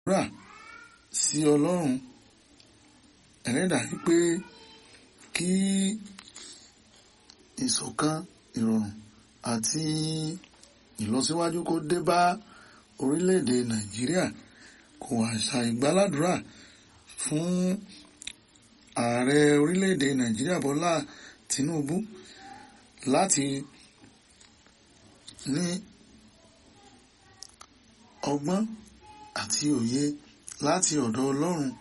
rà sí ọlọ́run ẹlẹ́dàá wípé kí ìṣọ̀kan ìrọ̀rùn àti ìlọsíwájú kó dé bá orílẹ̀-èdè nàìjíríà kò wá ṣàìgbàládùra fún ààrẹ orílẹ̀-èdè nàìjíríà bọ́lá tinubu láti ní ọgbọ́n àti òye láti ọ̀dọ̀ ọlọ́run